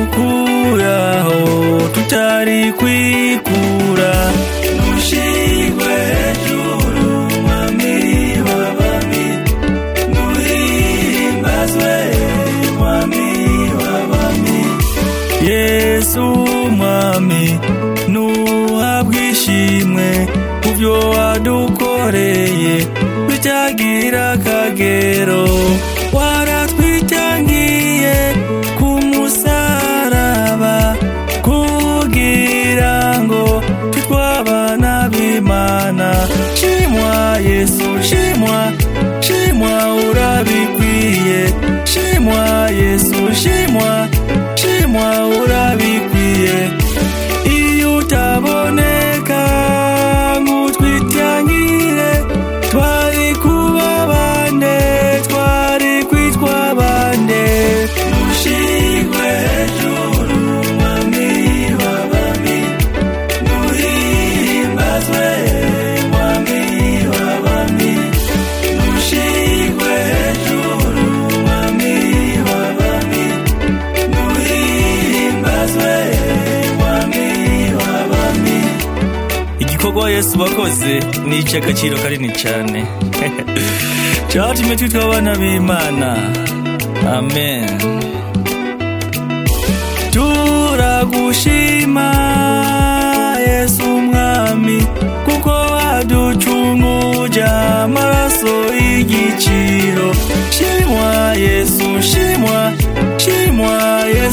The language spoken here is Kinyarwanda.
wadukuraho tutari kwikura mushingwe hejuru mwami w'abami muhimbazwe mwami w'abami yesu mwami nuhabwe ishimwe ku byo wadukoreye bitagira akagero waratwitangiye ku musaraba kugira ngo twabana b'imana shimwa yesu shimwa shimwa urabikwiye shimwa yesu shimwa shimwa urabikwiye iyo utaboneka ngo twitangire twari kuba bande twari kwitwa bande mushingwe hejuru mwami w'abami muhimbazwe mwami w'abami mushingwe hejuru mwami w'abami muhimbazwe mwami w'abami igikorwa yesu bakoze ni icy'agaciro kanini cyane cyatumye twitwa abana b'imana amen turagushima yesu umwami kuko waducunguje amaraso y'igiciro shimwa yesu shimwa shimwa yesu